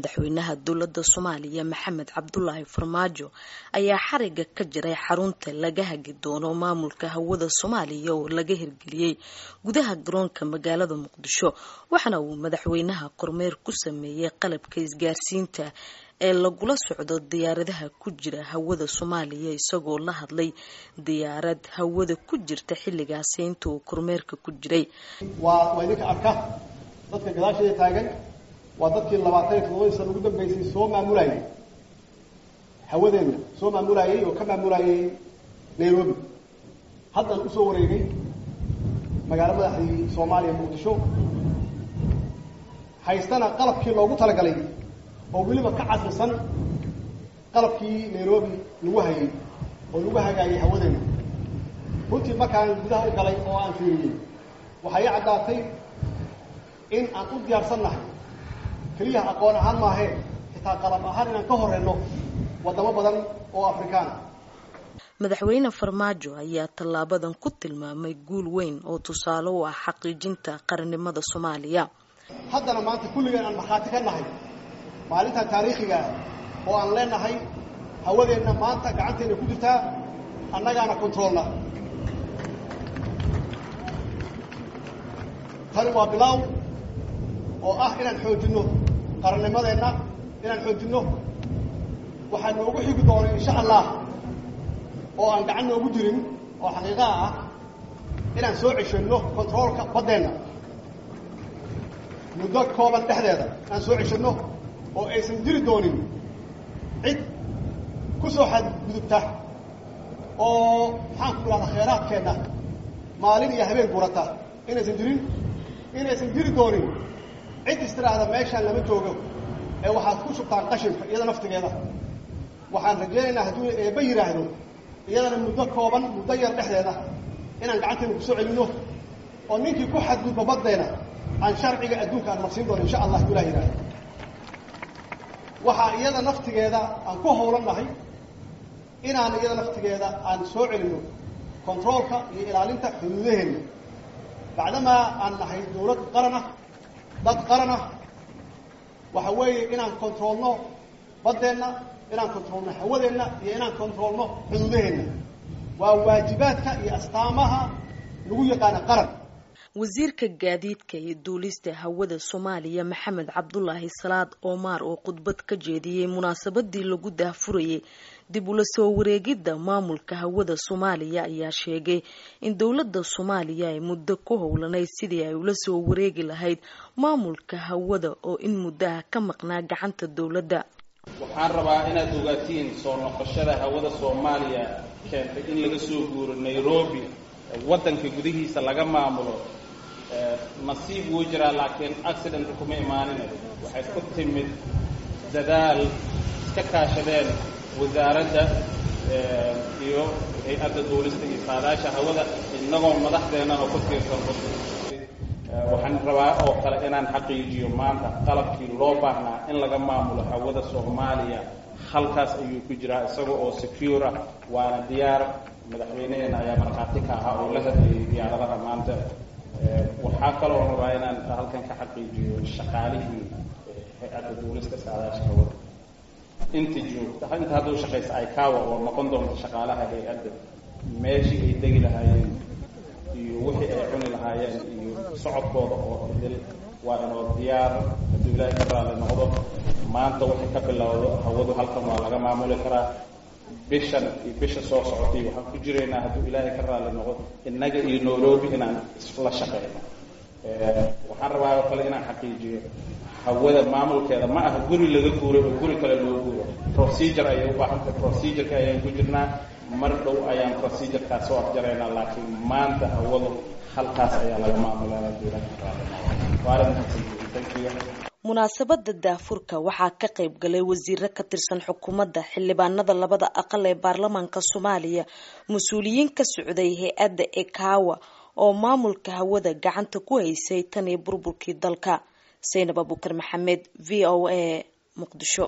madaxweynaha dowladda soomaaliya maxamed cabdulaahi farmaajo ayaa xariga ka jiray xarunta laga hagi doono maamulka hawada soomaaliya oo laga hirgeliyey gudaha garoonka magaalada muqdisho waxaana uu madaxweynaha kormeer ku sameeyey qalabka isgaarsiinta ee lagula socdo diyaaradaha ku jira hawada soomaaliya isagoo la hadlay diyaarad hawada ku jirta xilligaasi inta uu kormeerka ku jiray waa waa idinka arka dadka gadaasheeda taagan waa dadkii labaatan iyo toddobadii sana ugu dambeysay soo maamulayay hawadeenna soo maamulayay oo ka maamulayay nairobi haddaan usoo wareegay magaalo madaxdii soomaaliya muqdisho haystana qalabkii loogu talagalay oo weliba ka casrisan qalabkii nairobi lagu hayay oo lagu hagaayay hawadeenna runtii markaan gudaha u galay oo aan fiiriyey waxay i caddaatay in aan u diyaarsannahay keliya aqoon ahaan maahee xitaa qalab ahaan inaan ka horeyno waddamo badan oo afrikaana madaxweyne farmaajo ayaa tallaabadan ku tilmaamay guul weyn oo tusaale u ah xaqiijinta qarannimada soomaaliya haddana maanta kulligeen aan markhaati ka nahay maalintan taariikhiga ah oo aan leenahay hawadeenna maanta gacanteenna ku jirtaa annagaana controolna tani waa bilaaw oo ah inaan xoojinno qarannimadeenna inaan xoojinno waxaa noogu xigi doonay insha allah oo aan gacan noogu jirin oo xaqiiqaha ah inaan soo ceshanno controolka baddeenna muddo kooban dhexdeeda inaan soo ceshanno oo aysan jiri doonin cid ku soo xadgudubta oo maxaan ku idhahdaa khayraadkeenna maalin iyo habeen gurata inaysan jirin inaysan jiri doonin cid istiraahda meeshaan lama joogo ee waxaad ku shubtaan qashinka iyada naftigeeda waxaan rajaynaynaa hadduu eebba yidhaahdo iyadana muddo kooban muddo yar dhexdeeda inaan gacanteena kusoo celinno oo ninkii ku xadgudba baddeena aan sharciga adduunka aan marsiin doono insha allah hadduu ilah yidhahdo waxaa iyada naftigeeda aan ku howlan nahay inaan iyada naftigeeda aan soo celinno controolka iyo ilaalinta xuduudaheenna bacdamaa aan nahay dawlad qaran ah dad qaran ah waxa weeye inaan controolno baddeenna inaan controolno hawadeenna iyo inaan controolno xuduudaheenna waa waajibaadka iyo astaamaha lagu yaqaana qaran wasiirka gaadiidka iyo duulista hawada soomaaliya maxamed cabdulaahi salaad oomaar oo khudbad ka jeediyey munaasabadii lagu daahfurayay dib ula soo wareegidda maamulka hawada soomaaliya ayaa sheegay in dowladda soomaaliya ay muddo ku howlanayd sidii ay ula soo wareegi lahayd maamulka hawada oo in muddaha ka maqnaa gacanta dowladda waxaan rabaa inaad ogaatiin soo noqoshada hawada soomaaliya keentay in laga soo guuro nairobi waddanka gudihiisa laga maamulo nasiib wuu jiraa laakiin accident kuma imaanin waxay ku timid dadaal iska kaashadeen wasaaradda iyo hay-adda duulista iyo saadaasha hawada innagoo madaxdeennana ku tiirsan waxaan rabaa oo kale inaan xaqiijiyo maanta qalabkii loo baahnaa in laga maamulo hawada soomaaliya halkaas ayuu ku jiraa isaga oo secure ah waana diyaar madaxweyneheena ayaa markhaati ka ahaa oo la hadlayay diyaaradaha maanta waxaa kaloo rabaa inaan halkan ka xaqiijiyo shaqaalihii hay-adda duulista saadaasha hawada inta joogta inta hadduu shaqaysa aykawa oo noqon doonta shaqaalaha hay-adda meeshii ay degi lahaayeen iyo wixii ay cuni lahaayeen iyo socodkooda oo idil waa inoo diyaar hadduu ilaahay ka raali noqdo maanta wixii ka bilowdo hawadu halkan waa laga maamuli karaa bishan iyo bisha soo socotay waxaan ku jiraynaa hadduu ilaahay ka raali noqdo innaga iyo nairobi inaan isla shaqeyno waxaan rabaa oo kale inaan xaqiijiyo hawada maamulkeeda ma aha guri laga guuray oo guri kale loo guuro procedure ayay u baahantay procedureka ayaan ku jirnaa mar dhow ayaan procedurekaas soo afjaraynaa laakiin maanta hawadu halkaas ayaa laga maamulaa hadduu ilaahay ka raali noqdo waa arrin thank you munaasabada daafurka waxaa ka qayb galay wasiiro ka tirsan xukuumadda xildhibaanada labada aqal ee baarlamaanka soomaaliya mas-uuliyiin ka socday hay-adda ekawa oo maamulka hawada gacanta ku haysay tan iyo burburkii dalka saynab abuukar maxamed v o a muqdisho